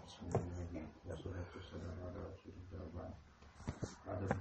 بسم الله والصلاة والسلام على رسول الله وبعد عدد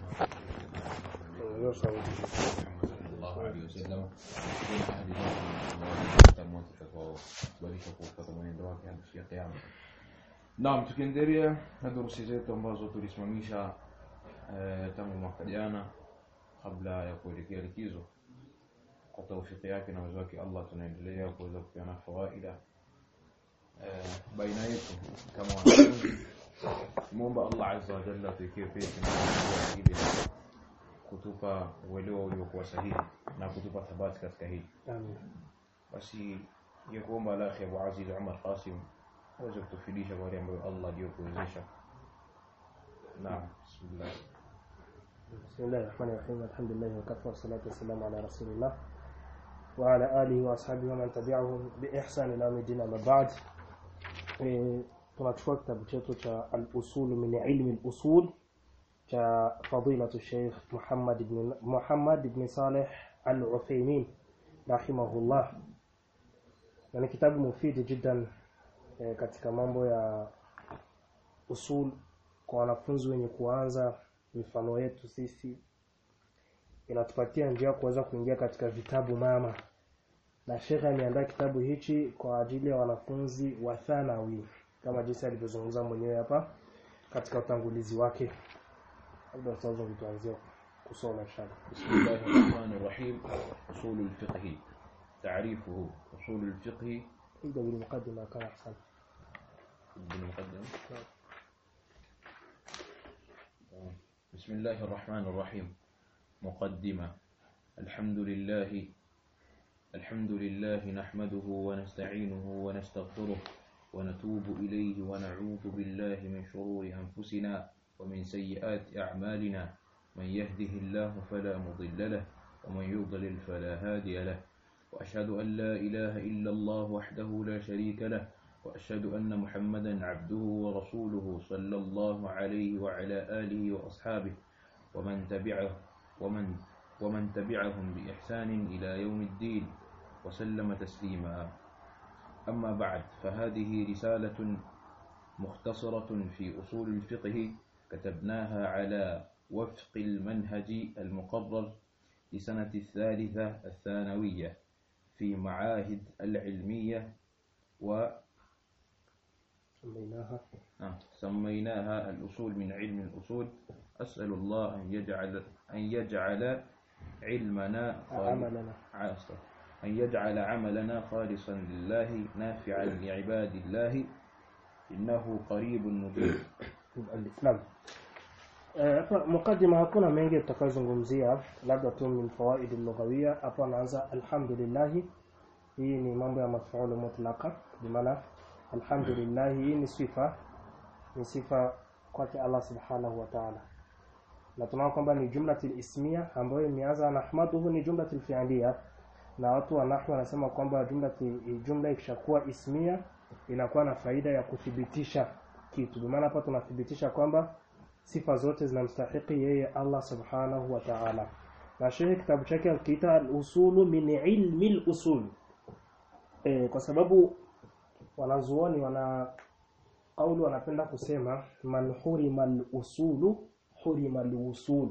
الله محمد صلى الله عليه wasallam kuna ahadi zake tamoja tutakaobarika kufuata mwenendo wake hadi siku ya kiyama naam tukiendelea na durusi zetu ambazo tulisimamisha eh, tangu mwaka jana kabla ya kuelekea likizo kwa taufiki yake na uwezo wake Allah tunaendelea kuweza kupeana fawaida eh, baina yetu kama wanafunzi muomba Allah azza wa jalla tuikie pesi na ili kutupa uelewa uliokuwa sahihi na kutupa thabati katika hili Amin. basi ningekuomba alakhi Abu Aziz Umar Qasim aweze kutufidisha kwa yale ambayo Allah aliyokuwezesha naam bismillah بسم الله الرحمن الرحيم الحمد لله وكفى والصلاة والسلام على رسول الله وعلى آله وأصحابه ومن تبعهم بإحسان إلى يوم الدين أما بعد Eh, tunachukua kitabu chetu cha al-usul min ilmi al-usul cha fadilatu Sheikh Muhammad ibn Muhammad ibn Saleh Al-Uthaymeen rahimahullah na ni kitabu mufidi jiddan eh, katika mambo ya usul kwa wanafunzi wenye kuanza mifano yetu sisi inatupatia njia ya kuweza kuingia katika vitabu mama na shekhe ameandaa kitabu hichi kwa ajili ya wanafunzi wa thanawi kama jinsi alivyozungumza mwenyewe hapa katika utangulizi wake labda sasa tuanzie kusoma inshallah بسم الله الرحمن الرحيم أصول الفقه تعريفه أصول الفقه ابدا بالمقدمه كان احسن بالمقدمة بسم الله الرحمن الرحيم مقدمة الحمد لله الحمد لله نحمده ونستعينه ونستغفره ونتوب إليه ونعوذ بالله من شرور أنفسنا ومن سيئات أعمالنا من يهده الله فلا مضل له ومن يضلل فلا هادي له وأشهد أن لا إله إلا الله وحده لا شريك له وأشهد أن محمدا عبده ورسوله صلى الله عليه وعلى آله وأصحابه ومن تبعه ومن ومن تبعهم بإحسان إلى يوم الدين وسلم تسليما أما بعد فهذه رسالة مختصرة في أصول الفقه كتبناها على وفق المنهج المقرر لسنة الثالثة الثانوية في معاهد العلمية و سميناها آه، سميناها الأصول من علم الأصول أسأل الله أن يجعل أن يجعل علمنا خالص- عملنا عاصر أن يجعل عملنا خالصا لله نافعا لعباد الله إنه قريب مجيب الإسلام Eh, hapa mukaddima hakuna mengi tutakayozungumzia labda tu min fawaid lughawiyya hapa anaanza alhamdulillah hii ni mambo ya mafuulu mutlaqa bimaana alhamdulillah hii ni sifa ni sifa kwake Allah subhanahu wa ta'ala na tunaona kwamba ni jumlatul ismiya ambayo imeanza nahmaduhu ni jumlatul fi'liya na watu wa nahwu wanasema kwamba jumla jumla ikishakuwa ismiya inakuwa na faida ya kuthibitisha kitu bimaana hapa tunathibitisha kwamba sifa zote zinamstahiki yeye Allah subhanahu wa ta'ala na shehe kitabu chake akiita al-usulu min ilmi al-usul e, kwa sababu wanazuoni wana kauli wanapenda kusema man hurima al-usulu hurima al-usul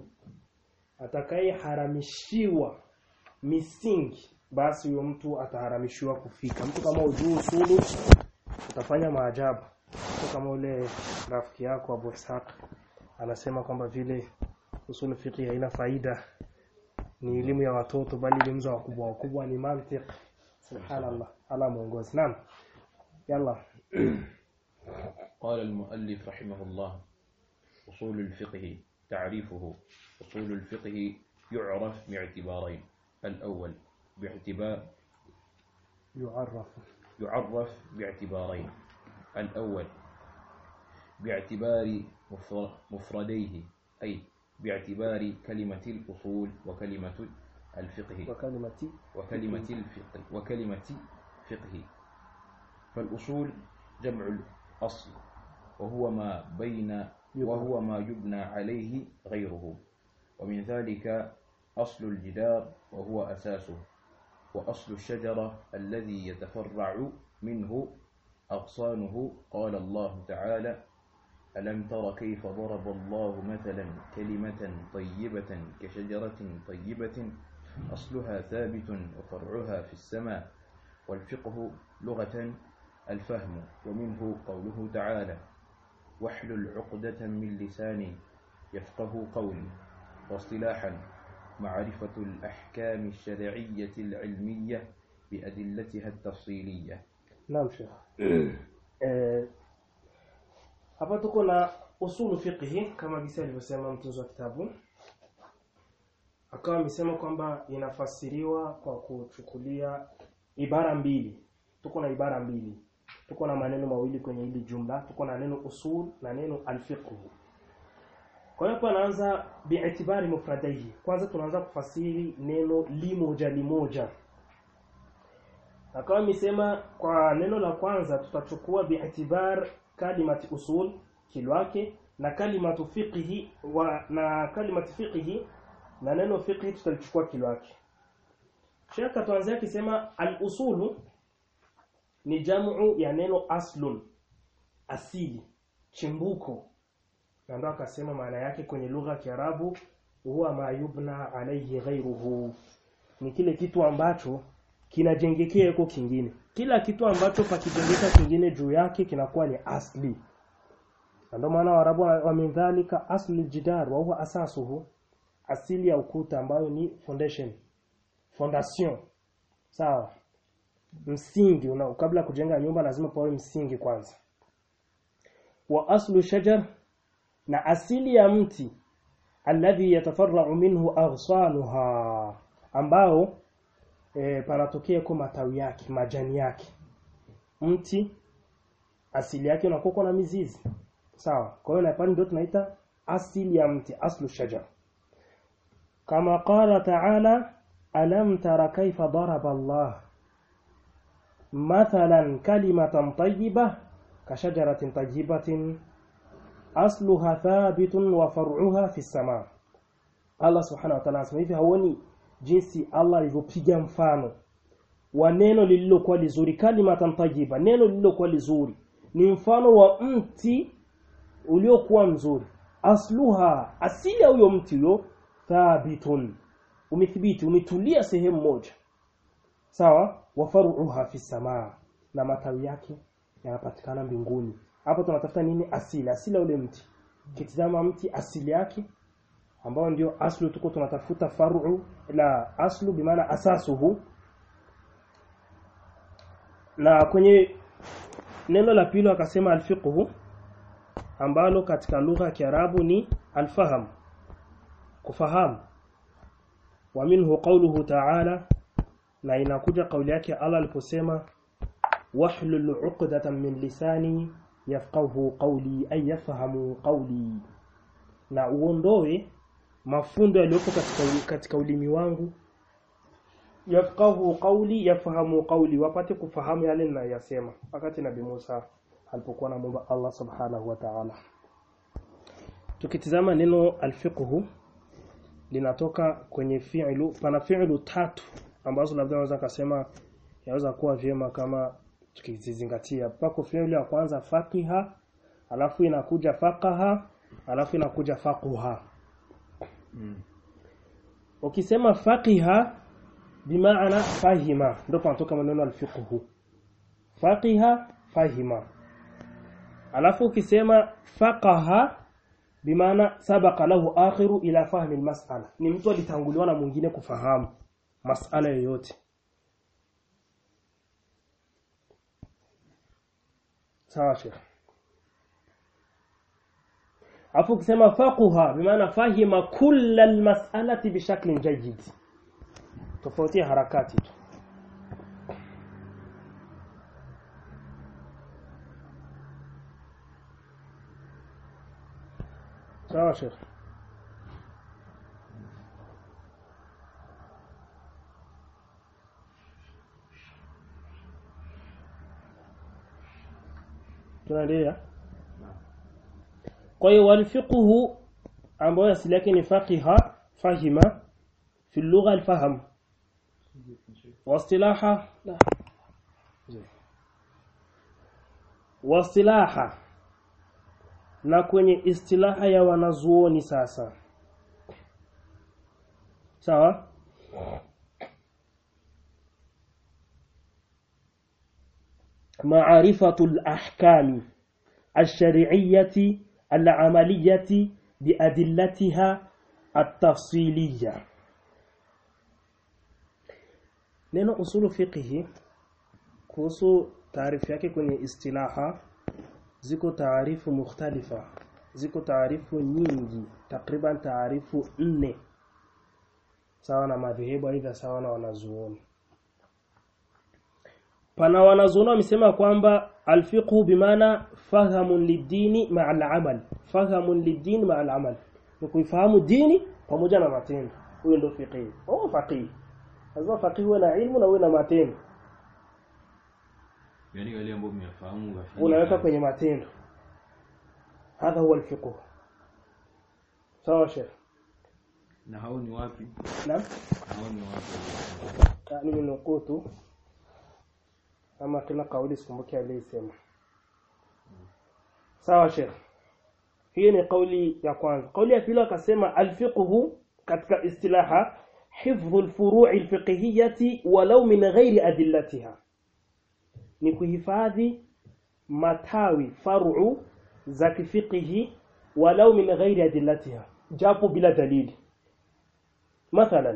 atakayeharamishiwa misingi basi huyo mtu ataharamishiwa kufika mtu kama ujuu usulu utafanya maajabu mtu kama ule rafiki yako Abu Ishaq anasema kwamba vile usul fiqh haina faida ni elimu ya watoto bali elimu za wakubwa wakubwa ni mantiq subhanallah ala muongozi naam yalla قال المؤلف رحمه الله أصول الفقه تعريفه أصول الفقه يعرف باعتبارين الأول باعتبار يعرف يعرف باعتبارين الأول باعتبار مفر- مفرديه أي باعتبار كلمة الأصول وكلمة الفقه وكلمتي وكلمة الفقه وكلمة فقه فالأصول جمع الأصل وهو ما بين وهو ما يبنى عليه غيره ومن ذلك أصل الجدار وهو أساسه وأصل الشجرة الذي يتفرع منه أغصانه قال الله تعالى ألم تر كيف ضرب الله مثلا كلمة طيبة كشجرة طيبة أصلها ثابت وفرعها في السماء والفقه لغة الفهم ومنه قوله تعالى واحلل عقدة من لساني يفقه قولي واصطلاحا معرفة الأحكام الشرعية العلمية بأدلتها التفصيلية Naam Sheikh. Eh, hapa tuko na usulu fiqhi kama gisa alivyosema mtunzi wa kitabu. Akawa amesema kwamba inafasiriwa kwa kuchukulia ibara mbili. Tuko na ibara mbili. Tuko na maneno mawili kwenye hili jumla. Tuko na neno usul na neno alfiqh. Kwa hiyo hapa anaanza bi'itibari mufradaihi. Kwanza tunaanza kufasiri neno limoja limoja. Akawa amesema kwa neno la kwanza tutachukua bi'tibar kalimati usul kilwake na kalimatu fiqhi wa na kalimatu fiqhi na neno fiqhi tutalichukua kilwake. Sheikh tuanzia akisema al-usulu ni jamu ya neno aslun asili chimbuko na ndo akasema maana yake kwenye lugha ya Kiarabu huwa ma yubna alayhi ghayruhu ni kile kitu ambacho kinajengekea huko kingine kila kitu ambacho pakijengeka kingine juu yake kinakuwa ni asli na ndio maana Waarabu wamedhalika asli jidar wa huwa asasuhu asili ya ukuta ambayo ni foundation fondation sawa msingi una kabla ya kujenga nyumba lazima pawe msingi kwanza wa aslu shajar na asili ya mti alladhi yatafarra'u minhu aghsaluha ambao e, panatokea kwa matawi yake majani yake mti asili yake unakuwa na mizizi sawa kwa hiyo na ndio tunaita asili ya mti aslu shajar kama qala ta'ala alam tara kaifa daraba Allah mathalan kalimatan tayyibah kashajaratin tayyibatin asluha thabitun wa far'uha fi sama Allah subhanahu wa ta'ala anasema hivi hauoni jinsi Allah alivyopiga mfano wa neno lililokuwa lizuri kalimatan tayyiba neno lililokuwa lizuri ni mfano wa mti uliokuwa mzuri asluha asili ya huyo mti huyo thabitun umethibiti umetulia sehemu moja sawa wa faruha fi samaa na matawi yake yanapatikana mbinguni hapo tunatafuta nini asili asili ya ule mti kitizama mti asili yake ambao ndio aslu tuko tunatafuta faru la aslu bimaana asasuhu na kwenye neno la pili akasema alfiqhu ambalo katika lugha ya Kiarabu ni alfaham kufahamu wa minhu qawluhu ta'ala na inakuja kauli yake Allah aliposema wahlul 'uqdatan min lisani yafqahu qawli ay yafhamu qawli na uondoe mafundo yaliyopo katika katika ulimi wangu yafqahu qawli yafahamu qawli wapate kufahamu yale ninayosema wakati nabii Musa alipokuwa anamuomba Allah subhanahu wa ta'ala tukitizama neno alfiqhu linatoka kwenye fi'lu pana fi'lu tatu ambazo labda naweza kusema yaweza kuwa vyema kama tukizizingatia pako fi'lu ya kwanza faqiha alafu inakuja faqaha alafu inakuja faquha Mm. ukisema faqiha bimaana fahima ndio panatoka maneno alfiqhu faqiha fahima alafu ukisema faqaha bimaana sabaqa lahu akhiru ila fahmi almas'ala ni mtu alitanguliwa na mwingine kufahamu masala yoyote sawa sheikh afu ukisema faquha bimaana fahima kulla almas'alati bishaklin jayyid tofauti ya harakati tu sawa sheikh tunaendelea kwa hiyo walfiqhu ambayo asili yake ni faqiha fahima fi lugha alfaham واصطلاحا لا زي. wasilaha na kwenye istilaha ya wanazuoni sasa sawa معرفة الأحكام الشرعية العملية بأدلتها التفصيلية neno usulu fiqhi kuhusu taarifu yake kwenye istilaha ziko taarifu mukhtalifa ziko taarifu nyingi takriban taarifu nne sawa na madhehebu aidha sawa na wanazuoni pana wanazuoni wamesema kwamba alfiqhu bimaana fahamun lidini ma'a al-amal fahamun lidini ma'a al-amal ni kuifahamu dini pamoja na matendo huyo ndio fiqhi oh faqih lazima faqih uwe na ilmu na uwe na matendo yani wale ambao mmefahamu wafanye unaweka kazi. kwenye matendo hadha huwa alfiqh sawa sheikh na hao ni wapi naam hao ni wapi nimenukuu tu ama kila kauli sikumbuki aliyesema sawa sheikh hii ni kauli ya kwanza kauli ya pili akasema alfiqhu katika istilaha hifdhu alfuru'i alfiqhiyyati walau min ghairi adillatiha ni kuhifadhi matawi faru za kifiqhi walau min ghairi adillatiha japo bila dalili mathalan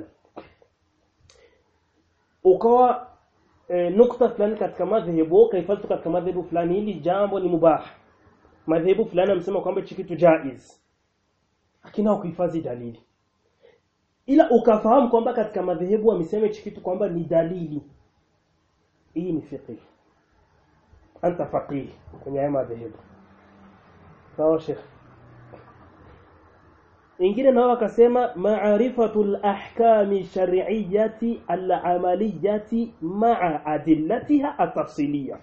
ukawa e, nukta fulani katika madhehebu ukaifadhi katika madhehebu fulani hili jambo ni mubah madhehebu fulani amesema kwamba hichi kitu jaiz lakini haukuhifadhi dalili ila ukafahamu kwamba katika madhehebu wamesema hichi kitu kwamba ni dalili hii ni fiqh anta faqih kwenye haya madhehebu sawa sheikh ingine nao akasema ma'rifatul ahkami shar'iyyati al-amaliyati ma'a adillatiha at-tafsiliyya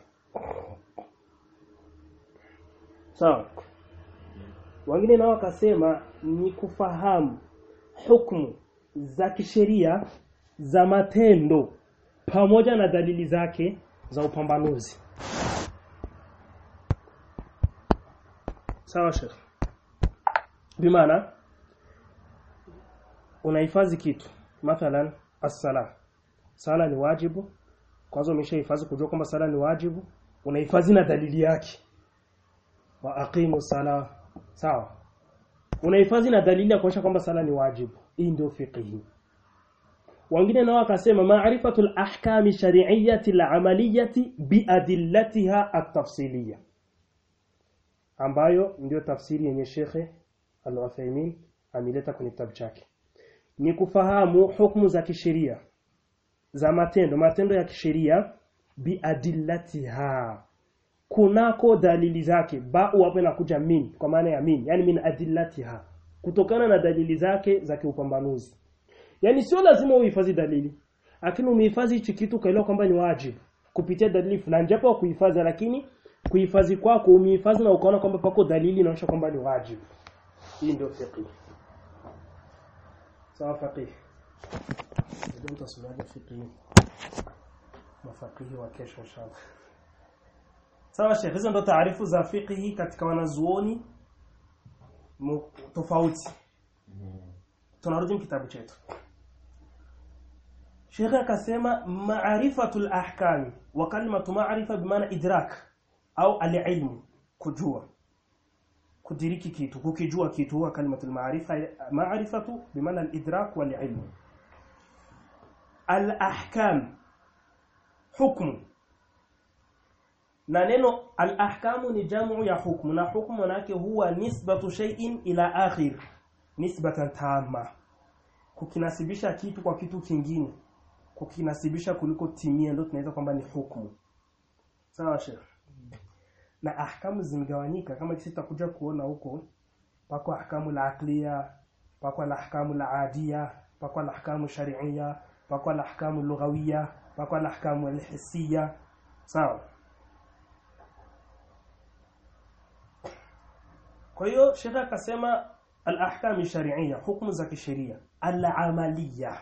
sawa wengine nao wakasema ni kufahamu hukumu za kisheria za matendo pamoja na dalili zake za upambanuzi sawa sheikh bimaana unahifadhi kitu mathalan as-sala sala ni wajibu kwanza umeshahifadhi kujua kwamba sala ni wajibu unahifadhi na dalili yake wa aqimu sala sawa unahifadhi na dalili ya kuonyesha kwamba sala ni wajibu hii ndio fiqhi wengine nao wakasema ma'rifatul ahkami shari'iyyati al-amaliyati biadillatiha at-tafsiliyya ambayo ndio tafsiri yenye Shekhe Al-Uthaymeen ameleta kwenye kitabu chake ni kufahamu hukumu za kisheria za matendo matendo ya kisheria biadillatiha kunako dalili zake ba'u hapo inakuja min kwa maana ya min yani min adillatiha kutokana na dalili zake za kiupambanuzi yani sio lazima uhifadhi dalili lakini umehifadhi hichi kitu kaelewa kwamba ni wajibu kupitia dalili fulani japo kuhifadhi lakini kuhifadhi kwako umehifadhi na ukaona kwamba pako dalili inaonyesha kwamba ni wajibu hii ndio fiqh sawa faqih ndio mtasomaje fiqh mafaqihi wa kesho inshallah sawa sheikh hizo ndo taarifu za fiqh katika wanazuoni mu- tofauti tunarudi kitabu chetu Sheikh akasema ma'rifatul ahkam wa kalimatu ma'rifa bimaana idrak au al-ilm kujua kudiriki kitu kukijua kitu huwa kalimatul ma'rifa ma'rifatu bimaana al-idrak wal ilm al-ahkam hukmu na neno al-ahkamu ni jamu ya hukmu na hukmu manake huwa nisbatu shay'in ila akhir nisbatan tamma kukinasibisha kitu kwa kitu kingine kukinasibisha kuliko timia ndio tunaweza kwamba ni hukumu sawa sheikh na ahkamu zimegawanyika kama sisi tutakuja kuona huko pako ahkamu la aqliya pako la ahkamu la adia pako la ahkamu shar'iyya pako la ahkamu lughawiyya pako la ahkamu alhissiyya sawa kwa hiyo shekha akasema al-ahkam shar'iyya hukumu za kisheria al-amaliyya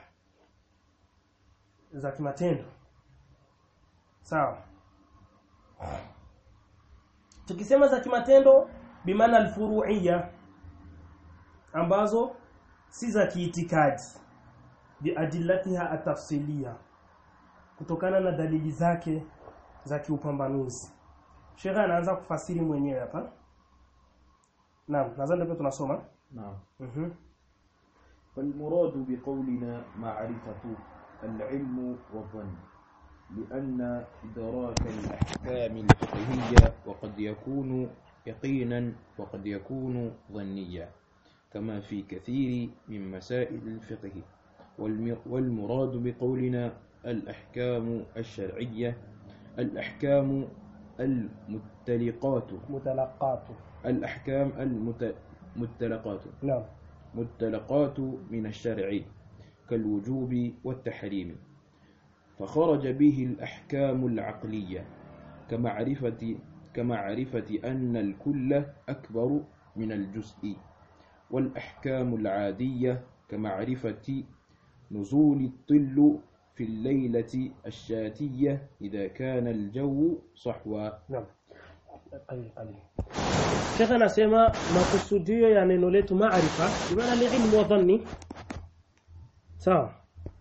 za kimatendo sawa tukisema za kimatendo bimaana alfuru'iyya ambazo si za kiitikadi biadillatiha atafsilia kutokana na dalili zake za kiupambanuzi Sheikh anaanza kufasiri mwenyewe hapa Naam nadhani ndio tunasoma نعم mhm فالمراد بقولنا معرفة العلم والظن لأن إدراك الأحكام الفقهية وقد يكون يقينا وقد يكون ظنيا كما في كثير من مسائل الفقه والم- والمراد بقولنا الأحكام الشرعية الأحكام المتلقات mutalaqatu الأحكام المتلقات Naam متلقات من الشرع كالوجوب والتحريم فخرج به الأحكام العقلية كمعرفة كمعرفة أن الكل أكبر من الجزء والأحكام العادية كمعرفة نزول الطل في الليلة الشاتية إذا كان الجو صحوا Naam. Ali ali. Sheikh anasema makusudio ya neno letu maarifa bimaana ni ilmu wa dhanni. Sawa.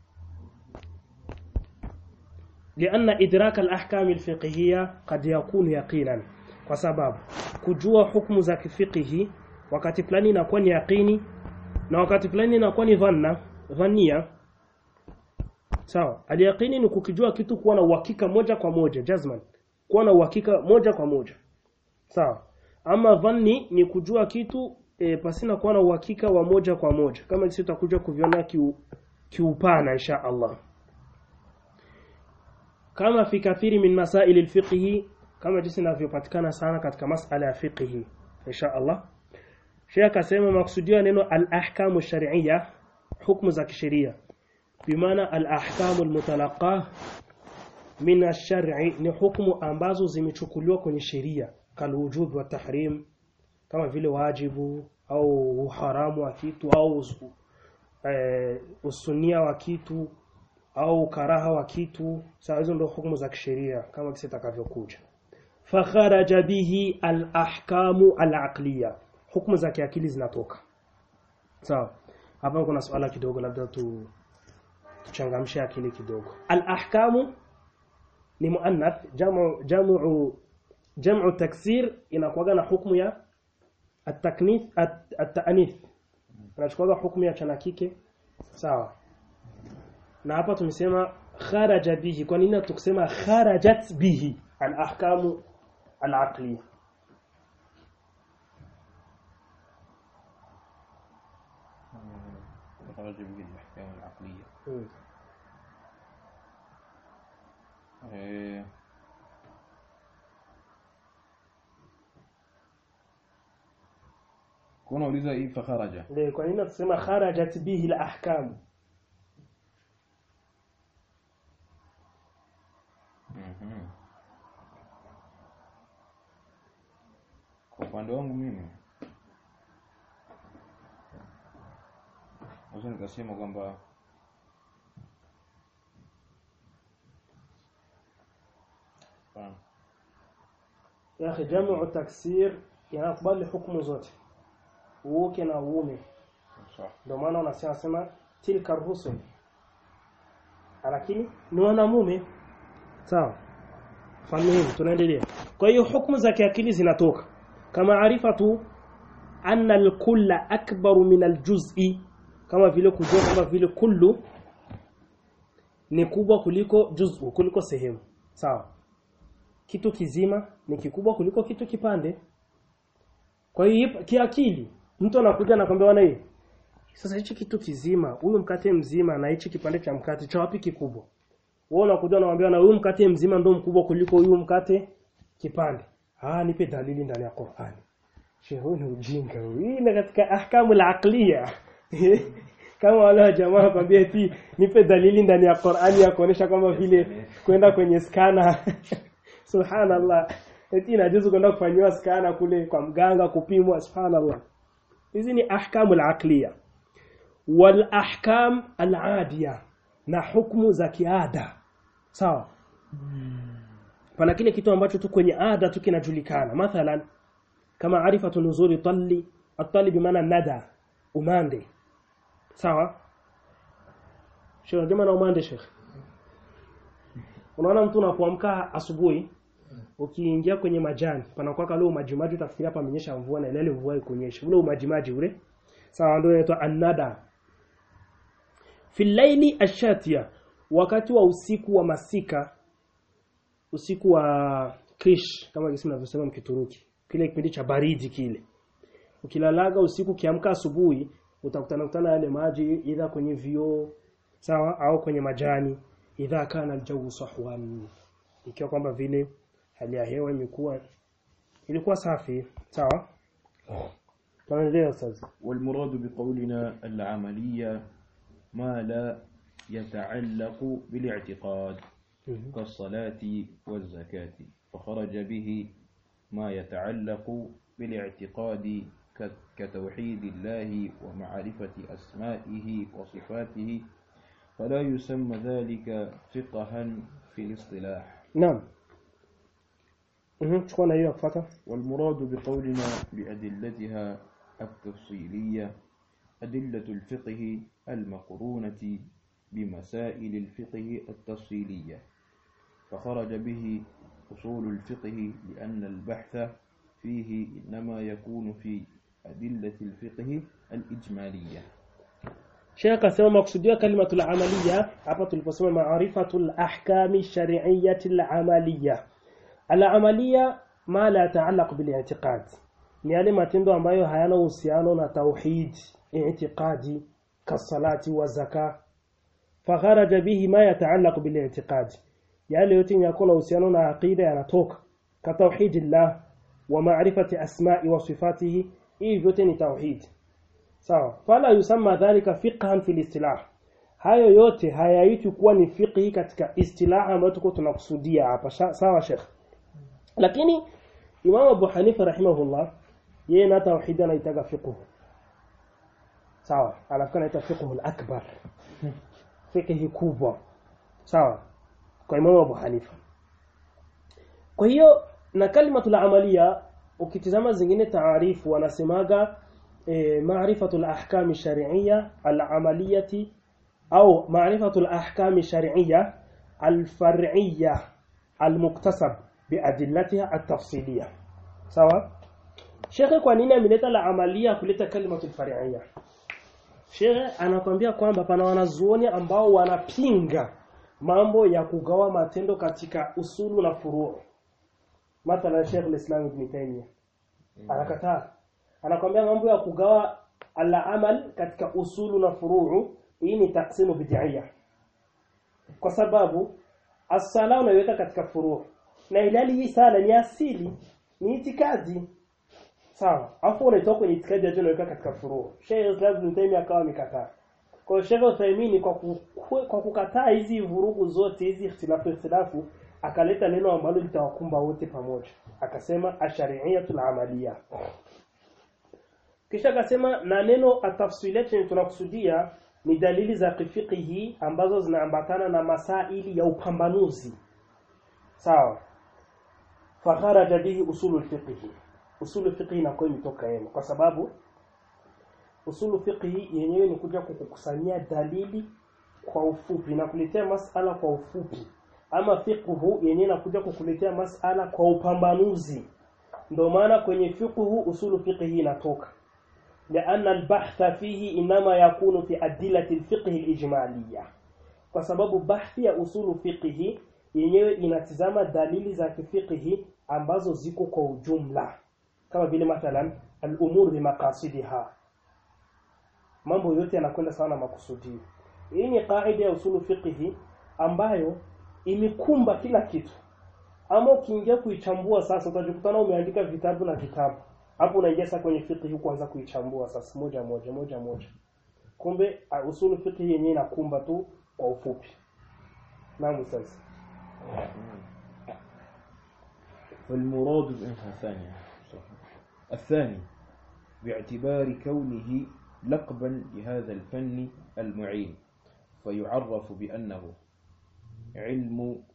لأن إدراك الأحكام الفقهية قد يكون يقينا kwa sababu kujua hukumu za kifikihi wakati fulani inakuwa ni yaqini na wakati fulani inakuwa ni dhanna dhania sawa aliyaqini ni kukijua kitu kuwa na uhakika moja kwa moja jazman kuwa na uhakika moja kwa moja sawa ama dhanni ni kujua kitu e, pasina kuwa na uhakika wa moja kwa moja kama sisi tutakuja kuviona kiu, kiupana insha Allah kama fi kathiri min masail alfiqhi kama jinsi inavyopatikana sana katika masala ya fiqhi insha Allah Sheikh akasema maksudio ya neno al-ahkamu shar'iyya hukumu za kisheria bimaana al-ahkamu al-mutalaqah min ash-shar'i ni hukumu ambazo zimechukuliwa kwenye sheria kalwujub wa tahrim kama vile wajibu au uharamu wa kitu au usu- eh, usunia wa kitu au karaha wa kitu sawa hizo ndio hukumu za kisheria kama kisi takavyokuja fakharaja bihi al-ahkamu al-aqliya hukumu za kiakili zinatoka sawa hapa kuna swala kidogo labda tu tuchangamshe akili kidogo al-ahkamu ni muannath jamu jamu jamu taksir inakuwa na hukumu ya at-taknith at- at-ta'nith anachukua hukumu ya chana kike sawa na hapa tumesema kharaja bihi kwa nini tukisema kharajat bihi al-ahkamu al-aqliya خرج به الأحكام العقلية Mm. إيه. kuna uliza hii fakharaja Ndio kwa nini tusema kharajat bihi al-ahkam Mhm. kwa upande wangu mimi naweza nikasema kwamba Hapana. ya akhi jamu taksir yanakubali hukumu zote uke na uume sawa ndio maana unasema sema tilka rusul lakini ni wanamume sawa fahimu tunaendelea kwa hiyo hukumu za kiakili zinatoka kama arifatu anna al-kulla akbaru min al-juz'i kama vile kujua kama vile kullu ni kubwa kuliko juz'u kuliko sehemu sawa kitu kizima ni kikubwa kuliko kitu kipande kwa hiyo kiakili mtu anakuja anakwambia bwana hii sasa hichi kitu kizima huyu mkate mzima na hichi kipande cha mkate cha wapi kikubwa wewe unakuja unamwambia na huyu mkate mzima ndio mkubwa kuliko huyu mkate kipande ah nipe dalili ndani ya Qur'ani shehe huyu ni ujinga huyu hii ni katika ahkamu al-aqliya kama wale wa jamaa kwambia eti nipe dalili ndani ya Qur'ani ya kuonesha kwamba vile kwenda kwenye skana subhanallah eti inajuzu kwenda kufanyiwa skana kule kwa mganga kupimwa subhanallah hizi ni ahkamu al-aqliya wal ahkam al-adiya na hukumu za kiada sawa pana kile kitu ambacho tu kwenye ada tu kinajulikana mathalan kama arifatu nuzuri talli at-talli bimaana nada umande sawa Sheikh unajua maana umande Sheikh Unaona mtu unapoamka asubuhi ukiingia kwenye majani panakuwa kale umajimaji utafikiria hapa amenyesha mvua na ile mvua ikunyesha ule umajimaji ule sawa ndio inaitwa annada filaili ashatia wakati wa usiku wa masika usiku wa krish kama jinsi ninavyosema mkituruki kile kipindi cha baridi kile ukilalaga usiku kiamka asubuhi utakutana kutana yale maji idha kwenye vioo sawa au kwenye majani idha kana aljawu sahwan ikiwa kwamba vile hali ya hewa imekuwa ilikuwa safi sawa tunaendelea sasa والمراد بقولنا العملية ما لا يتعلق بالاعتقاد كالصلاة والزكاة فخرج به ما يتعلق بالاعتقاد ك- كتوحيد الله ومعرفة أسمائه وصفاته فلا يسمى ذلك فقها في الاصطلاح naam mhm chukua na hiyo ya kufuata والمراد بقولنا بأدلتها التفصيلية أدلة الفقه المقرونة بمسائل الفقه التفصيلية فخرج به أصول الفقه لأن البحث فيه إنما يكون في أدلة الفقه الإجمالية Sheikh akasema makusudio kalimatul amaliya hapa tuliposema maarifatul ahkami shar'iyyati amaliya al amaliya ma la ta'allaq bil i'tiqad ni yale matendo ambayo hayana uhusiano na tauhid i'tiqadi kasalati wa zaka fakharaja bihi ma yata'allaq bil i'tiqad yale yote yako na uhusiano na aqida yanatoka ka tauhidillah wa ma'rifati asma'i wa sifatihi hii vyote ni tauhid sawa fala yusamma dhalika fiqhan fil istilah hayo yote hayaitwi kuwa ni fiqhi katika istilah ambayo tuko tunakusudia hapa Sha- sawa sheikh lakini Imam Abu Hanifa rahimahullah yeye na tauhid anaitaga fiqh sawa alafu anaita fiqh al-akbar fiqhi kubwa sawa kwa Imam Abu Hanifa kwa hiyo na kalimatul amalia ukitizama zingine taarifu wanasemaga e, maarifatul ahkami shar'iyya al-amaliyati au maarifatul ahkami shar'iyya al-far'iyya al-muktasab biadillatiha at-tafsiliyya sawa Sheikh kwa nini ameleta la amalia kuleta kalimatul far'iyya Sheikh anakwambia kwamba pana wanazuoni ambao wanapinga mambo ya kugawa matendo katika usulu na furu' mathalan Sheikh al-Islam Ibn Taymiyyah anakataa anakwambia mambo ya kugawa al-amal katika usulu na furuu hii ni taksimu bid'iyya kwa sababu as-sala unaiweka katika furuu na ilali hii sala ni asili ni itikadi sawa afu unaitoa kwenye itikadi ya unaiweka katika furuu Sheikh Islam Ibn Taymiyyah akawa amekataa kwa hiyo Sheikh Uthaymeen kwa ku, kwa kukataa hizi vurugu zote hizi ikhtilafu ikhtilafu akaleta neno ambalo litawakumba wote pamoja akasema ashari'iyatul amaliya kisha akasema na neno atafsilat yenye tunakusudia ni dalili za kifikihi ambazo zinaambatana na masaili ya upambanuzi sawa fakharaja bihi usulul fiqhi usulul fiqhi inakuwa imetoka yema kwa sababu usulu fiqhi yenyewe ni kuja kukukusanyia dalili kwa ufupi na kuletea masala kwa ufupi ama fiqhu yenyewe inakuja kukuletea masala kwa upambanuzi ndio maana kwenye fiqhu usulu fiqhi inatoka لأن البحث فيه إنما يكون في أدلة الفقه الإجمالية kwa sababu bahthi ya usulu fiqhi yenyewe inatizama dalili za kifiqhi ambazo ziko kwa ujumla kama vile mathalan al-umur bi maqasidiha mambo yote yanakwenda sawa na makusudio hii ni kaida ya usulu fiqhi ambayo imekumba kila kitu ama ukiingia kuichambua sasa utajikutana umeandika vitabu na vitabu hapo unaingia sasa kwenye fiqh kuanza kuichambua sasa moja moja moja moja kumbe uh, usulu fiqh yenyewe inakumba tu kwa ufupi naam sasa فالمراد الثانية الثاني باعتبار كونه لقبا لهذا الفن المعين فيعرف بأنه علم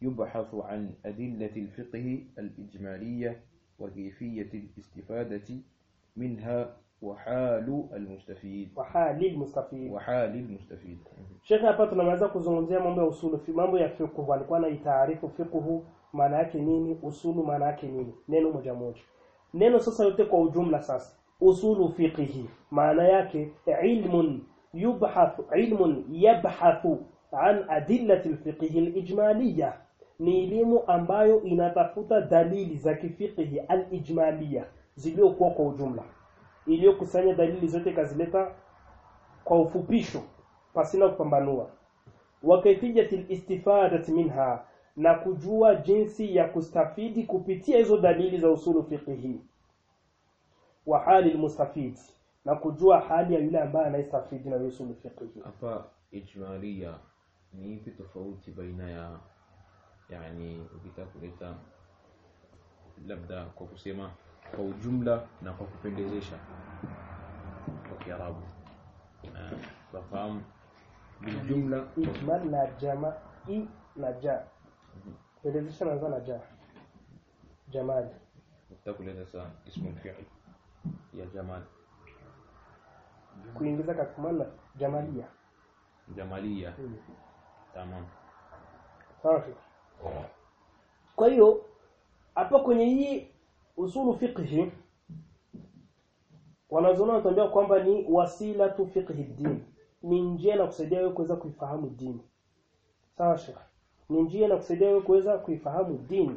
يبحث عن أدلة الفقه الإجمالية وكيفية الاستفادة منها وحال المستفيد wa hali mustafid وحال المستفيد Shekhe hapa tunaweza kuzungumzia mambo ya usulu fi- mambo ya fiqh alikuwa anaitaarifu fiqh maana yake nini usulu maana yake nini neno moja moja neno sasa yote kwa ujumla sasa usulu fiqhi maana yake ilmun yubhathu ilmun yabhathu an adillati alfiqhi alijmaliyah ni elimu ambayo inatafuta dalili za kifiqhi alijmaliyah zilizokuwa kwa ujumla iliyokusanya dalili zote kazileta kwa ufupisho pasina kupambanua wa kayfiyatil istifadati minha na kujua jinsi ya kustafidi kupitia hizo dalili za usulu fiqhi wa hali almustafid na kujua hali ya yule ambaye anayestafidi na usulu fiqhi hapa ijmalia ni ipi tofauti baina ya yani ukitaka kuleta labda kwa kusema kwa ujumla na kwa kupendezesha kwa kiarabu Na tunafahamu biljumla ijmal na jama i na ja pendezesha naanza na ja jamali ukitaka kuleta sa ismu lfiil ya jamal kuingiza katika maana jamalia jamalia Hmm. tamam sawa Sheikh? kwa hiyo hapa kwenye hii usulu fiqhi wanazuoni wanatuambia kwamba ni wasila tu fiqhi din ni njia na kusaidia wewe kuweza kuifahamu dini sawa Sheikh ni njia na kusaidia wewe kuweza kuifahamu dini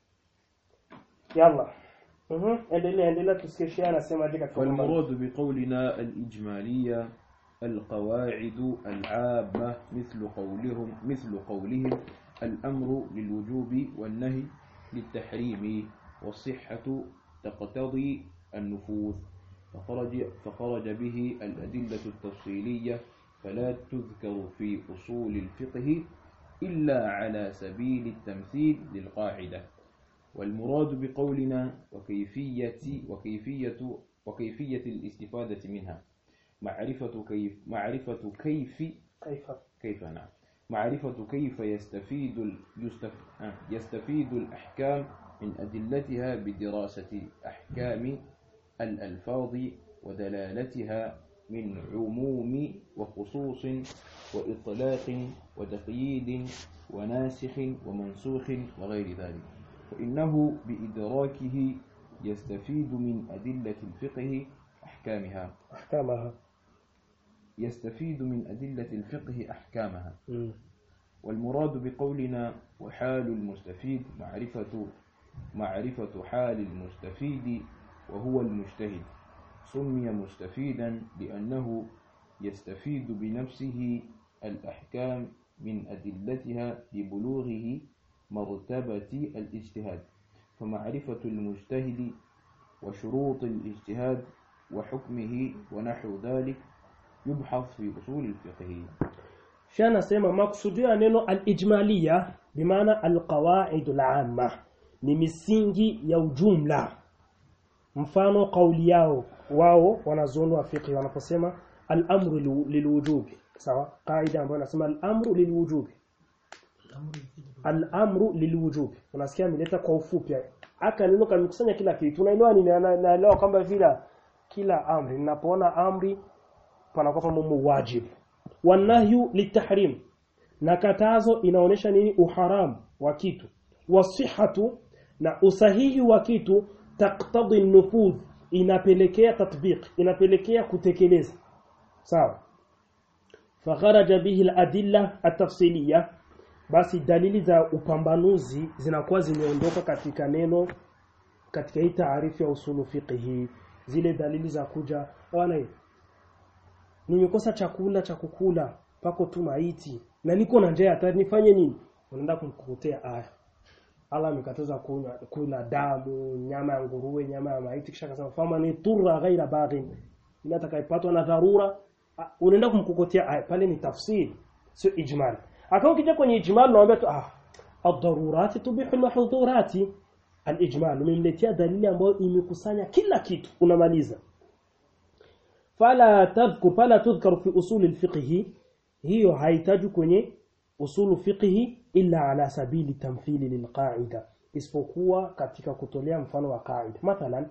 yalla mhm endelea endelea tusikie Sheikh anasema je katika mambo. فالمراد بقولنا الإجمالية القواعد العامة مثل قولهم مثل قولهم الأمر للوجوب والنهي للتحريم والصحة تقتضي النفوذ فخرج فخرج به الأدلة التفصيلية فلا تذكر في أصول الفقه إلا على سبيل التمثيل للقاعدة والمراد بقولنا وكيفية وكيفية وكيفية الاستفادة منها معرفة كيف معرفة كيف kaifa كيف نعم معرفة كيف يستفيد ال- يستف آه، يستفيد الأحكام من أدلتها بدراسة أحكام الألفاظ ودلالتها من عموم وخصوص وإطلاق وتقييد وناسخ ومنسوخ وغير ذلك فإنه بإدراكه يستفيد من أدلة الفقه أحكامها ahkamaha يستفيد من أدلة الفقه أحكامها mm. والمراد بقولنا وحال المستفيد معرفة معرفة حال المستفيد وهو المجتهد سمي مستفيدا لأنه يستفيد بنفسه الأحكام من أدلتها لبلوغه مرتبة الاجتهاد فمعرفة المجتهد وشروط الاجتهاد وحكمه ونحو ذلك يبحث في أصول الفقه Sheikh anasema makusudio ya neno al-ijmaliya bimaana al-qawaid al-amma ni misingi ya ujumla mfano kauli yao wao wanazuoni wa fiqh wanaposema al-amru lilu- lilwujubi sawa kaida ambayo inasema al-amru lilwujubi al-amru lilwujubi unasikia ameleta kwa ufupi aka neno kamekusanya kila kitu unaelewa nini Na- naelewa kwamba vile kila amri ninapoona amri panakuwa pamoja wajibu wanahyu litahrim na katazo inaonesha nini uharamu wa kitu wasihatu na usahihi wa kitu taqtadi nufudh inapelekea tatbiq inapelekea kutekeleza sawa fakharaja bihi aladilla atafsiliya basi dalili za upambanuzi zinakuwa zimeondoka katika neno katika hii taarifu ya usulu fiqhi zile dalili za kuja bwana nimekosa chakula cha kukula pako tu maiti na niko na njaa hata nifanye nini unaenda kumkukutea aya Allah amekataza kunywa kula damu nyama ya nguruwe nyama ya maiti kisha akasema fama ni turra ghaira baghin ila atakayepatwa na dharura ah, unaenda kumkukutea aya pale ni tafsiri sio ijmal akawa ukija kwenye ijmal unaambia tu ah ad-darurati tubihu al-mahdhurati al-ijmal umemletea dalili ambayo imekusanya kila kitu unamaliza fala tadhkur fala tudhkaru fi usul alfiqh hiyo haitaji kwenye usulu fiqhi illa ala sabili tamthili lilqaida isipokuwa katika kutolea mfano wa qaida mathalan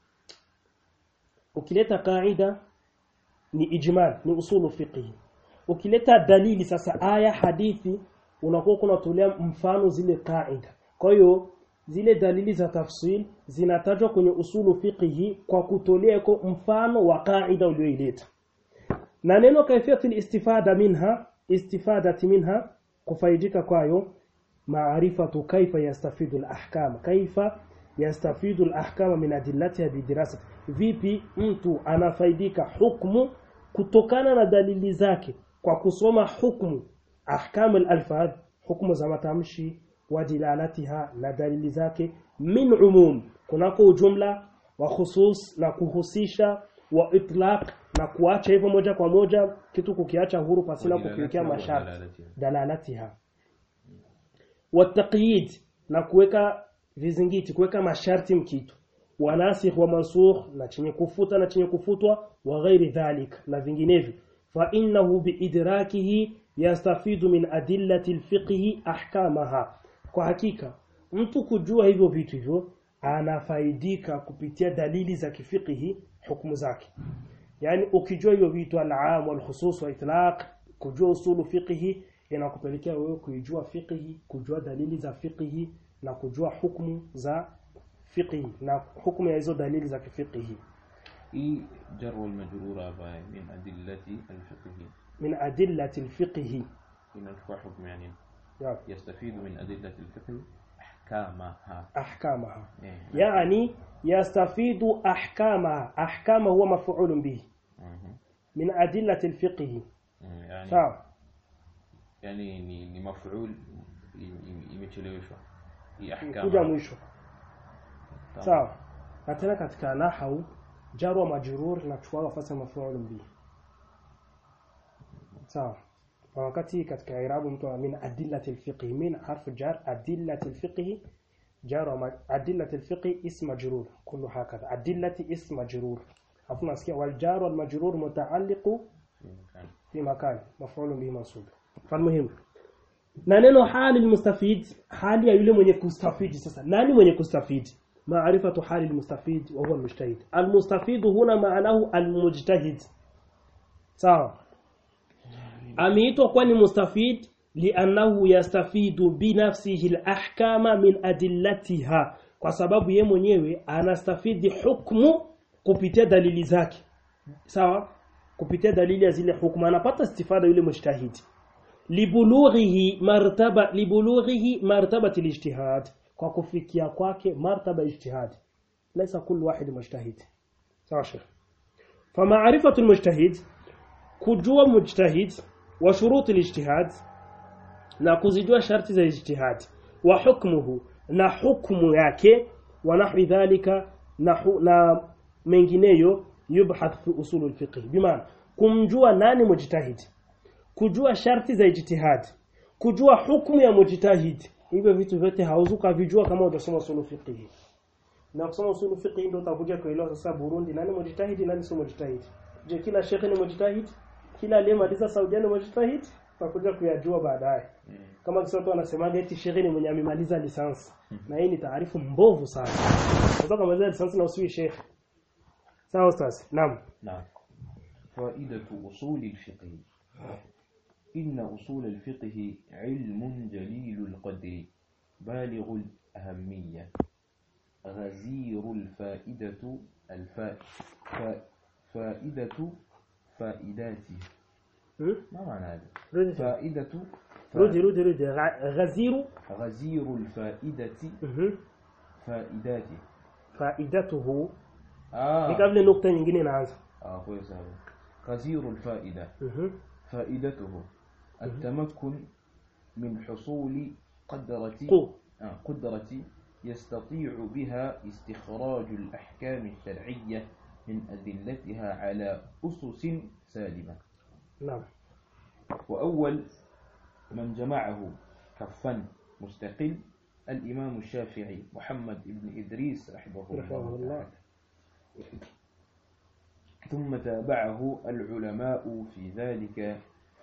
ukileta qaida ni ijmal ni usulu fiqhi ukileta dalili sasa aya hadithi unakuwa kunatolea mfano zile qaida kwa hiyo zile dalili za tafsil zinatajwa kwenye usulu fiqhi kwa kutolea kwa mfano wa qaida ulioileta na neno kaifiyatul istifada minha istifadati minha kufaidika kwayo maarifatu kaifa yastafidu al-ahkam kaifa yastafidu al-ahkam min adillatiha bidirasati vipi mtu anafaidika hukumu kutokana na dalili zake kwa kusoma hukumu ahkam al-alfadh hukumu za matamshi wa dilalatiha na dalili zake min umum kunako ujumla wa khusus na kuhusisha wa itlaq na kuacha hivyo moja kwa moja kitu kukiacha huru pasina kukiwekea masharti dalalatiha wa taqyid na kuweka vizingiti kuweka masharti mkitu wa nasikh wa mansukh na chenye kufuta na chenye kufutwa wa ghairi dhalik na vinginevyo fa innahu biidrakihi yastafidu min adillati alfiqhi ahkamaha kwa hakika mtu kujua hivyo vitu hivyo anafaidika kupitia dalili za kifiqhi hukumu zake yani ukijua hivyo vitu al-aam wal-khusus wa itlaq kujua usulu fiqhi inakupelekea wewe kuijua fiqhi kujua dalili za fiqhi na kujua hukumu za fiqhi na hukumu ya hizo dalili za kifiqhi i jar wal majrur hapa min adillati al-fiqh min adillati al-fiqhi inachukua hukumu yani ya yastafidu min adillati al-fiqh ahkamaha ahkamaha eh yani yastafidu ahkamaha ahkama huwa maf'ulun bihi mhm. min adillati al-fiqhi Mm, yani sawa yani ni ni maf'ul im- im- imecheleweshwa hii kuja ahkama mwisho sawa na tena katika nahau jar wa majrur na kuchukua nafasi ya maf'ul bihi sawa na wakati katika irabu mtu amina adillati alfiqh min harfu jar adillati alfiqh jar wa ma- adillati alfiqh ism majrur kullu hakadha adillati ism majrur hapo nasikia wal jar wal majrur mutaalliqu في مكان. في مكان مفعول به منصوب فالمهم na neno hali almustafid hali ya yule mwenye kustafidi sasa nani mwenye kustafidi maarifatu hali almustafid wa huwa almujtahid almustafid huna maanahu almujtahid sawa ameitwa kwa ni mustafid liannahu yastafidu binafsihi alahkama min adillatiha kwa sababu ye mwenyewe anastafidi hukmu kupitia dalili zake sawa kupitia dalili ya zile hukumu anapata istifada yule mujtahidi libulughihi martaba libulughihi martabati alijtihad kwa kufikia kwake martaba ijtihad laysa kullu wahid mujtahid sawa sheikh فمعرفة المجتهد kujua mujtahid wa shurut alijtihad na kuzijua sharti za ijtihad wa hukmuhu na hukmu yake wa nahwi dhalika na, hu- na mengineyo yubhath fi usul alfiqh bimaana kumjua nani mujtahid kujua sharti za ijtihad kujua hukumu ya mujtahid hivyo vitu vyote hauzu kavijua kama hujasoma usul fiqh na kusoma usul fiqh ndio utakuja kuelewa sasa Burundi nani mujtahid nani sio mujtahid je kila shekhe ni mujtahid kila aliyemaliza Saudi ni mujtahid utakuja kuyajua baadaye Mm. kama kisa watu wanasemaga eti shekhe ni mwenye amemaliza lisansi na hii ni taarifu mbovu sana unataka kumaliza lisansi na usiwi shekhe sawa ustaz naam نعم فائدة أصول الفقه إن أصول الفقه علم جليل القدر بالغ الأهمية غزير الفائدة الفا... فا... فائدة فائداته Hmm? ما معنى هذا؟ rudi فائدة rudi rudi rudi Gha- ghaziru غزير الفائدة mhm فائداته faidatuhu ni آه kama vile nukta nyingine inaanza آه كويس هذا غزير الفائدة mhm فائدته التمكن من حصول قدرة قو آه، قدرة يستطيع بها استخراج الأحكام الشرعية من أدلتها على أسس سالمة naam وأول من جمعه كفا مستقل الإمام الشافعي محمد بن إدريس رحمه رحمه الله الله. تعالى ثم تابعه العلماء في ذلك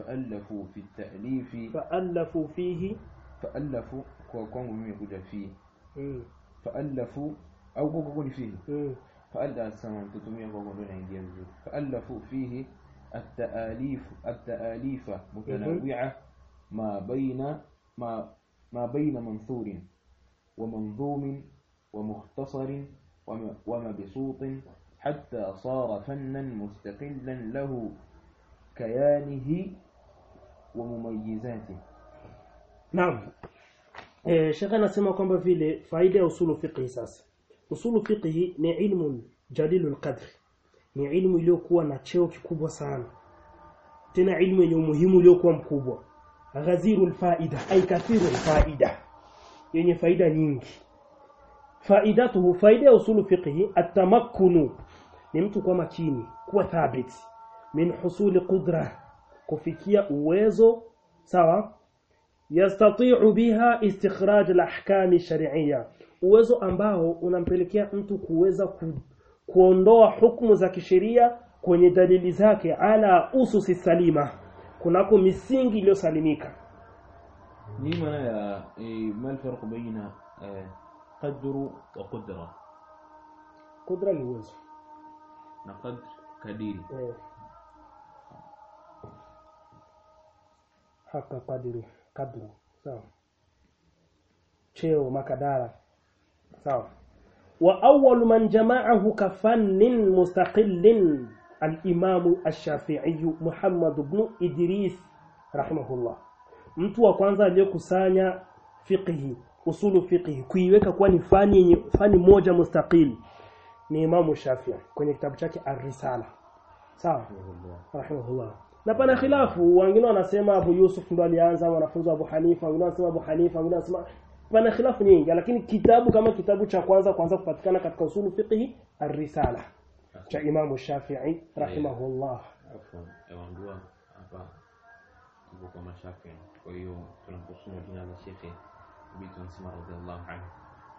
فألفوا في التأليف fa'alafu fihi فألفوا kwa kwangu mimi kuja fi mm. فألفوا au kwa kwa ni fihi Mm. فألف سما tutumia kwa kwa ndio inaingia vizuri فألفوا فيه التآليف التآليف متنوعة ما بين ما ما بين منثور ومنظوم ومختصر وم- ومبسوط حتى صار فنا مستقلا له كيانه ومميزاته Naam. Eh, Sheikh anasema kwamba vile faida ya usulu fiqhi sasa. Usulu fiqhi ni ilmu jalilul qadr. Ni ilmu iliyokuwa na cheo kikubwa sana. Tena ilmu yenye umuhimu uliokuwa mkubwa. Ghazirul faida ay kathirul faida. Yenye faida nyingi. Faidatuhu faida ya usulu fiqhi atamakkunu ni mtu kuwa makini, kuwa thabit min husuli qudra kufikia uwezo sawa yastati'u biha istikhraj al-ahkam shar'iyya uwezo ambao unampelekea mtu kuweza ku, kuondoa hukumu za kisheria kwenye dalili zake ala ususi salima kunako misingi iliyosalimika ni maana ya eh, ما الفرق بين eh, قدر وقدرة kudra ni uwezo na qadr kadiri eh. haka kadiri kadru sawa cheo makadara sawa wa awwal man jama'ahu kafannin mustaqillin al-imam ash-shafi'i Muhammad ibn Idris rahimahullah mtu wa kwanza aliyokusanya fiqhi usulu fiqhi kuiweka kuwa ni fani yenye fani moja mustaqil ni Imam Shafi'i kwenye kitabu chake Ar-Risala sawa rahimahullah na pana khilafu wengine wanasema Abu Yusuf ndo alianza wanafunzi wa Abu Hanifa wengine wanasema Abu Hanifa wengine wanasema pana khilafu nyingi lakini kitabu kama kitabu cha kwanza kwanza kupatikana katika usulu fiqhi Ar-Risala cha Imam Shafi'i rahimahullah afwan ewaambiwa hapa tuko kwa mashafi kwa hiyo tunaposoma jina la shekhe bibi tunasema radhiallahu anhu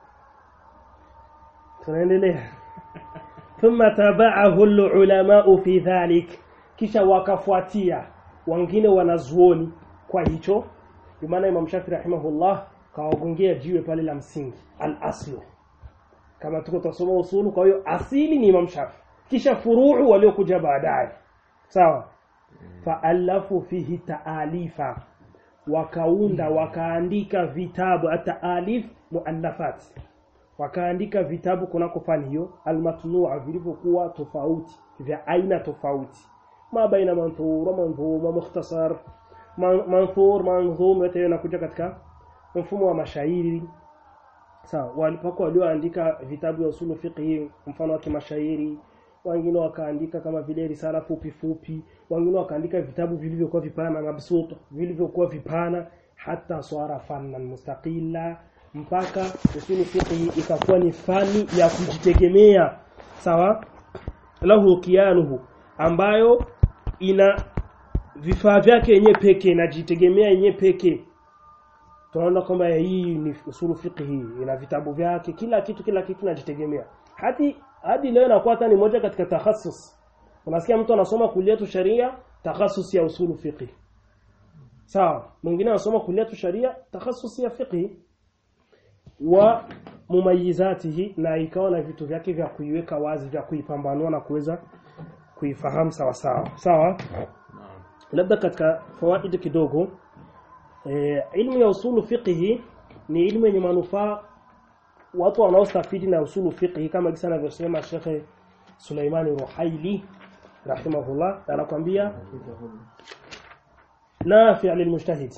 tunaendelea thumma tabaahu ulama fi dhalik kisha wakafuatia wengine wanazuoni kwa hicho kwa maana Imam Shafi rahimahullah kawagongea jiwe pale la msingi al-aslu kama tuko tusoma usulu kwa hiyo asili ni Imam Shafi kisha furuu waliokuja baadaye sawa faalafu fihi taalifa wakaunda wakaandika vitabu ataalif muallafat wakaandika vitabu kunako fani hiyo almatnua vilivyokuwa tofauti vya aina tofauti ma baina manthur manzuma mukhtasar man- manthur manzum yote hiyo inakuja katika mfumo wa mashairi sawa walipako walioandika vitabu vya usulu fiqhi mfano wa kimashairi wengine wakaandika kama vile risala fupi fupi wengine wakaandika vitabu vilivyokuwa vipana mabsuta vilivyokuwa vipana hata swara fannan mustaqila mpaka usulu fiqhi ikakuwa ni fani ya kujitegemea sawa lahu kianuhu ambayo ina vifaa vyake yenyewe peke inajitegemea yenyewe peke tunaona kwamba hii ni usulu fiqhi ina vitabu vyake kila kitu kila kitu inajitegemea hadi hadi leo inakuwa hata ni moja katika takhasus unasikia mtu anasoma kuliatu sharia takhasus ya usulu fiqhi sawa mwingine anasoma kuliatu sharia takhasus ya fiqhi wa mumayizatihi na ikawa na vitu vyake vya kuiweka wazi vya kuipambanua na kuweza kuifahamu sawa sawa sawa naam labda katika fawaidi kidogo e, ilmu ya usulu fiqhi ni ilmu yenye manufaa watu wanaostafidi na usulu fiqhi kama jinsi anavyosema Sheikh Suleimani Ruhaili rahimahullah anakuambia nafi' lilmujtahid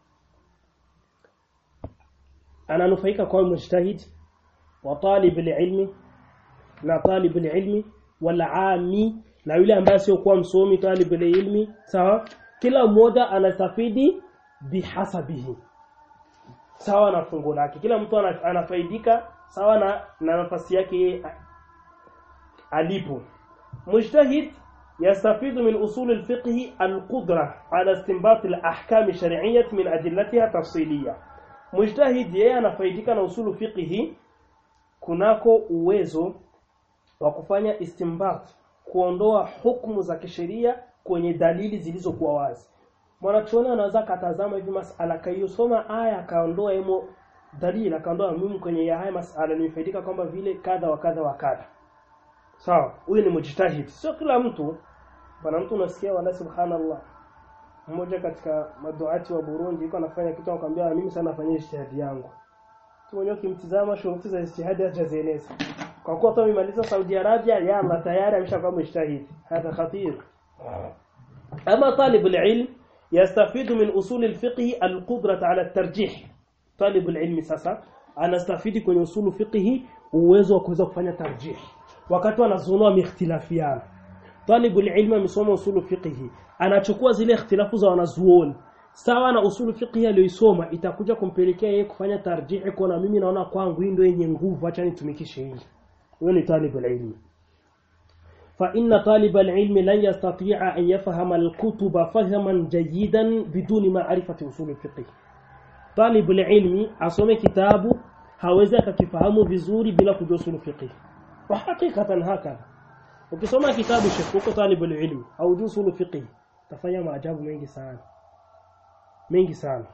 ananufaika kwa mujtahid wa talib alilmi na talib alilmi wala ami na yule ambaye sio kuwa msomi talib alilmi sawa kila mmoja anastafidi bihasabihi sawa na fungu lake kila mtu ana- anafaidika sawa na, na nafasi yake yeye a- alipo mujtahid يستفيد من أصول الفقه القدرة على استنباط الأحكام الشرعية من أدلتها تفصيلية مجتهد yeye anafaidika na usulu fiqhi kunako uwezo wa kufanya istinbat kuondoa hukumu za kisheria kwenye dalili zilizokuwa wazi mwanachuoni anaweza katazama hivi masala kaiyosoma aya akaondoa emo dalili akaondoa muhimu kwenye ya haya masala nimefaidika kwamba vile kadha wa kadha wa kadha sawa huyu ni mujtahid sio kila mtu bwana mtu unasikia wala subhanallah mmoja katika maduati wa Burundi yuko anafanya kitu akamwambia mimi sana nafanya ijtihadi yangu tu mwenyewe kimtizama shuruti za ijtihadi hajazieleza kwa kuwa tu amemaliza Saudi Arabia ya Allah tayari ameshakuwa mujtahid hada khatir ama talib alilm yastafidu min usul alfiqh alqudrah ala altarjih talib alilm sasa anastafidi kwenye usulu fiqh uwezo wa kuweza kufanya tarjih wakati wanazunua mikhtilafiana talibu ilmi amesoma usulu fiqh anachukua zile ikhtilafu za wanazuoni sawa na usulu fiqh aliyoisoma itakuja kumpelekea yeye kufanya tarjihi kwa mimi naona kwangu hii ndio yenye nguvu acha nitumikishe hili huyo ni talibu ilmi فإن طالب العلم لن يستطيع أن يفهم الكتب فهما جيدا بدون معرفة أصول الفقه طالب العلم asome kitabu hawezi akakifahamu vizuri bila kujua usulu fiqh wa hakikatan hakadha ukisoma kitabu shekuko talibul ilmi au usulu fiqh tafanya maajabu mengi sana mengi sana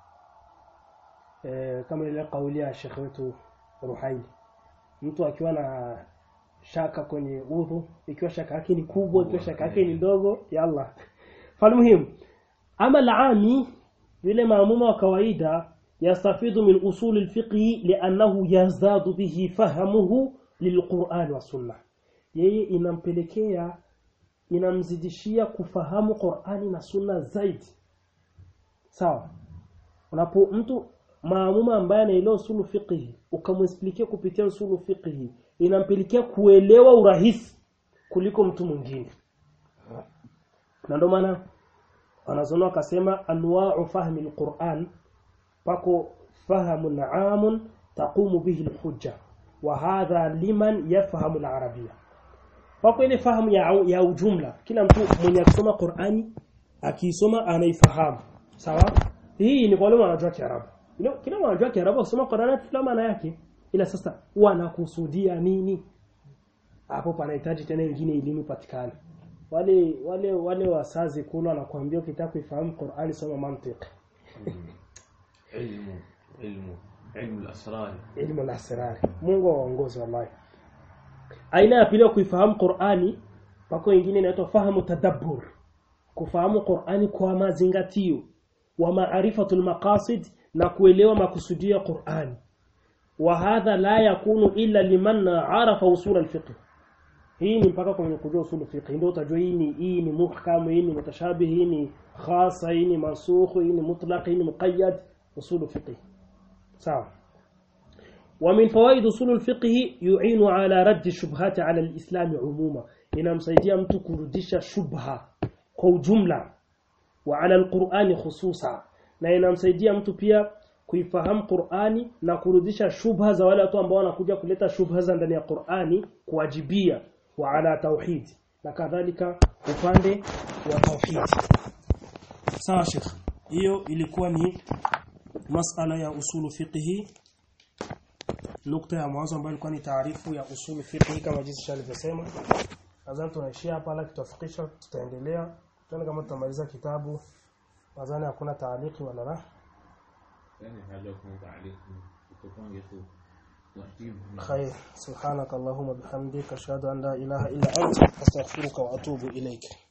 e, kama ile kauli ya shekhe wetu Ruhaili mtu akiwa na shaka kwenye udhu ikiwa shaka yake ni kubwa ikiwa shaka yake ni ndogo yalla falmuhim ama alami yule maamuma wa kawaida yastafidu min usul alfiqh li'annahu yazdadu bihi fahamuhu lilquran wa sunnah yeye inampelekea inamzidishia kufahamu Qur'ani na Sunna zaidi sawa unapo mtu maamuma ambaye anaelewa usulu fiqh ukamwexplikia kupitia usulu fiqh inampelekea kuelewa urahisi kuliko mtu mwingine na ndio maana wanazona wakasema anwa'u fahmi alquran pako fahamun 'amun taqumu bihi alhujja wa hadha liman yafhamu alarabia pako ile fahamu ya, ya ujumla kila mtu mwenye kusoma Qur'ani akiisoma anaifahamu sawa hii ni kwa wale wanajua Kiarabu you know, kila wanajua Kiarabu kusoma Qur'ani kila maana yake ila sasa wanakusudia nini hapo panahitaji tena nyingine elimu patikane wale wale wale wasazi kula wanakuambia ukitaka kuifahamu Qur'ani soma mantiki ilmu ilmu ilmu al-asrar elimu al-asrar Mungu awaongoze wallahi aina ya pili kuifahamu Qur'ani pako wengine inaitwa fahamu tadabbur kufahamu Qur'ani kwa mazingatio wa maarifatul maqasid na kuelewa makusudio ya Qur'ani wa hadha la yakunu illa liman arafa usul al-fiqh hii ni mpaka kwenye kujua usul fiqh ndio utajua hii ni hii ni muhkam hii ni mutashabih hii ni khasa hii ni mansukh hii ni mutlaq hii ni muqayyad usul fiqh sawa ومن فوائد اصول الفقه يعين على رد الشبهات على الاسلام عموما inamsaidia mtu kurudisha shubha kwa ujumla wa ala alqur'ani khususa na inamsaidia mtu pia kuifahamu Qur'ani na kurudisha shubha za wale watu ambao wanakuja kuleta shubha za ndani ya Qur'ani kuwajibia wa ala tauhid na kadhalika upande wa tauhid sawa Sheikh hiyo ilikuwa ni masala ya usulu fiqhi nukta ya mwanzo ambayo ilikuwa ni taarifu ya usulu fiqhi kama jinsi alivyosema nadhani tunaishia hapa la kitafikisha tutaendelea tuone kama tutamaliza kitabu nadhani hakuna taaliki wala la yani hajakum ta'liq tupange tu taratibu خير سبحانك اللهم وبحمدك اشهد ان لا اله الا انت استغفرك واتوب اليك